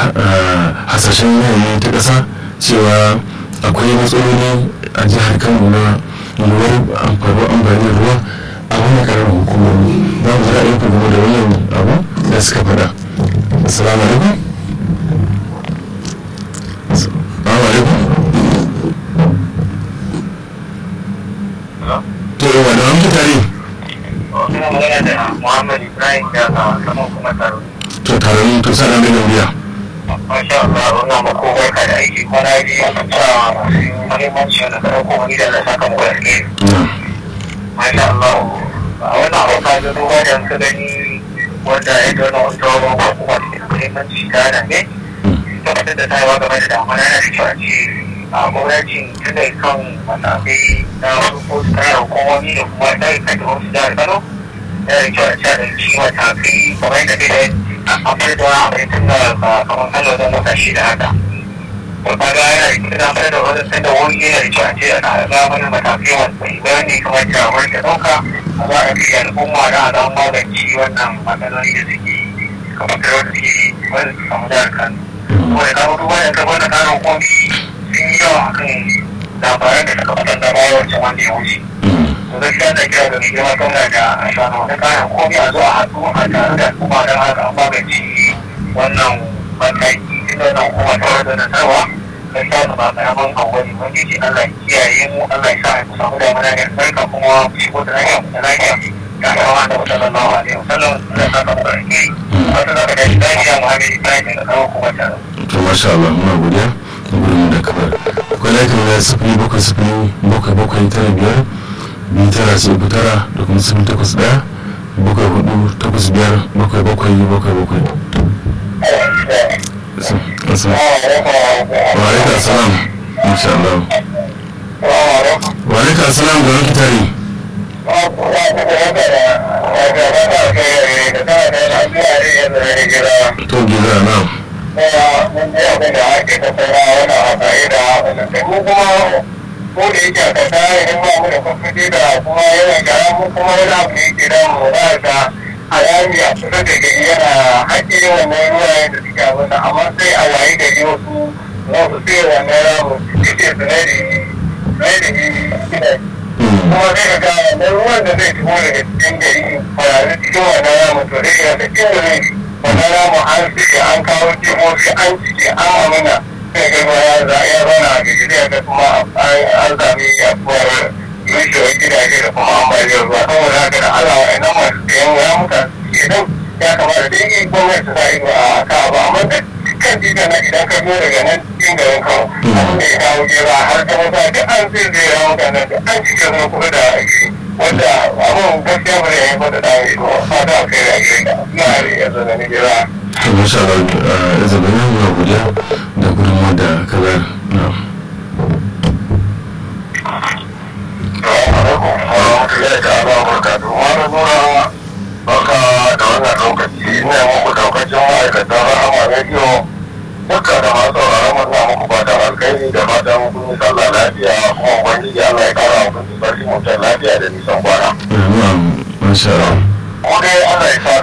hasashen yanayi ta ƙasa cewa akwai matsaloli a jihar kano na yiwuwar amfaruwar ambaliyar ruwa a wani karar hukumomi za mu zara ayyukan game da wannan abu da suka faɗa assalamu alaikum assalamu alaikum to yawa da wani tare Ina magana da Muhammad Ibrahim daga saman kuma taro. to taron to sana mai nauyiya Masha Allah, wannan mako barka da aiki kwana biyu a ta masu muhimmanci wanda kada kuma ni da na saka muku da ke. Masha Allah, a wannan hauka da duba da ka gani wanda ya dona wata ko kuma da muhimmanci ta da ne. Tabbatar da tayewa game da damana na da kyau a ce a gwamnatin tun da kan matakai na wasu kayan hukumomi da kuma ɗaya kan da wasu jihar Kano. Yana da kyau a ce a ɗauki matakai kamar yadda dai akwai da akwai tun da kamar kano da mota shi da haka to kaga yana da kyau da da wani sanda wani yana da kyau a ce ana ga wani matakai wanda idan ne kamar da wani da ɗauka a za a kai al'umma da a zama magance wannan matsaloli da suke kamar da wanda suke wanda su samu jihar kano kuma da kawo duba da ka wani karin komi sun yi yawa akan labaran da suka fitar da bayan wancan wanda ya wuce to gaskiya da kira da mai girma gwamna da shanu wata kayan komi a zuwa haɗu a tare da kuma don haka an magance wannan mataki inda wannan kuma ta wanda da sarwa gaskiya da ba karamin kawai wani ce Allah ya kiyaye mu Allah ya sa mu samu damar da sarka kuma mu shigo da lafiya mu da lafiya ya kama da sallallahu alaihi wasallam da saka mu barke wata zaka da lafiya mu hadi Ibrahim da kawo kuma ta to masha Allah muna godiya da gudun da kamar akwai laifin da sifili bakwai sifili bakwai bakwai tara biyar biyu tara sai uku tara da kuma sifili takwas ɗaya bakwai hudu takwas biyar bakwai bakwai bakwai bakwai wa alaikar salam insha Allah wa alaikar salam da wani tare to gida na ko da yake a kasa idan ba mu da kwamfiti da kuma yawan gara mu kuma wani abu ne ke damu za ka alami a kusa da gari yana haƙe wannan ruwayen da suke abin amma sai a wayi gari wasu wasu sai wannan ramu suke su na da na da gida kuma sai ka ga wannan ruwan da zai shigo daga cikin gari kwararru cikin wannan ramu to zai iya da inda zai wannan ramu an cike an kawo jimofi an cike an amina sai ga ruwa ya zauna a gari zai ga kuma an sami yaduwar rushewar gidaje da kuma ambaliyar ruwa saboda haka da Allah wa ina masu sayan ya muka idan ya kamata da yi gwamnati ta yi a ka ba amma da kan titan na idan ka zo daga nan cikin garin kawo abin da ya kawo gera har ta wata duk an sai zai ya muka nan duk an cike zuwa kuma da ake wanda abin gaskiya ba da ya haifar da dawo ido fata a kai da ake da na yanzu da ni gera. to masha Allah ya zama ne muna godiya da gudunmu da kaza na Baka da wannan lokaci ina muku daukacin ma'aikatan rahama rediyo duka da masu sauraron mu ina muku fatan alkhairi da fatan kun yi sallah lafiya kuma ubangiji Allah ya kara muku sarki mutum lafiya da nisan kwana. masha Allah Mu dai Allah ya sa